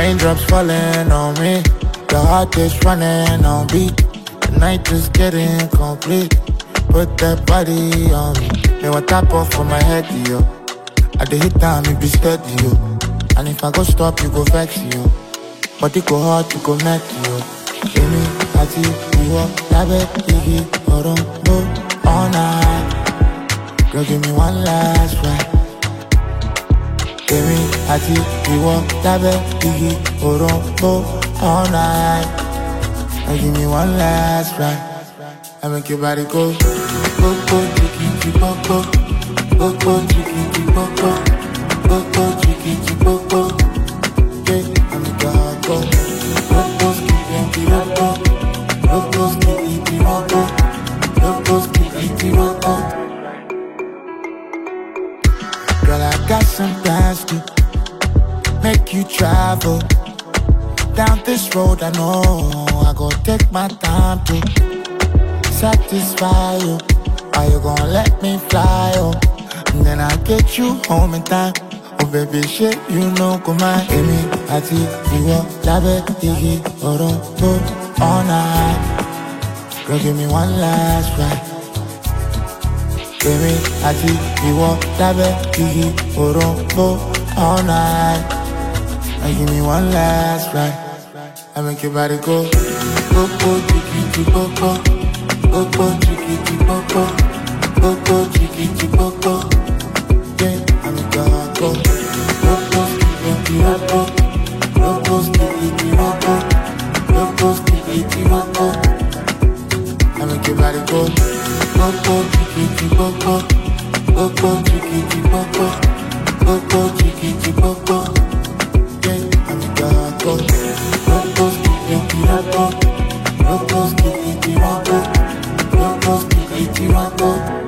Raindrops falling on me. The heart is running on beat. The night is getting complete. Put that body on me. Me want tap off for my head, yo. I dey hit time, it be steady, yo. And if I go stop, you go vex, yo. Body go hard, you go net, yo. Èmi àti ìwọ lábẹ́ igi òrombó all night. Girl, give me one last ride. Èmi àti ìwọ lábẹ́ igi òrombó all night. Girl, give me one last ride. I make your body go, go, go, jiggy, jiggy, go, go, go, go, jiggy, jiggy, go, go, go, go, jiggy, jiggy, go, go. Yeah, I make your heart go, go, go, skitty, skitty, go, go, go, go, skitty, skitty, go, go, go, go, skitty, skitty, go, go. Girl, I got some plans to make you travel down this road. I know I go take my time to satisfy you. Are you gonna let me fly? Oh, and then I get you home in time. Oh, baby, shit, you know, come on. Amy, I see you lábẹ́ igi òrombó all night. Girl, give me one last ride. Èmi àti ìwọ lábẹ́ igi òrombó all night. Now give me one last ride. I make your body go, go, go, jiggy, jiggy, go, go, go, go, jiggy, jiggy, go, go, go, go, jiggy, jiggy, go, go. Yeah, I make your heart go, go, go, skitty, skitty, go, go, go, go, skitty, skitty, go, go, go, go, skitty, skitty, go, go. I make your body go, go, go, jiggy, jiggy, go, go, go, go, jiggy, jiggy, go, go, go, go, jiggy, jiggy, go, go. Yeah, I make your heart go, go, go, skitty, skitty, go, go, go, go, skitty, skitty, go, go, go, go, skitty, skitty, go, go.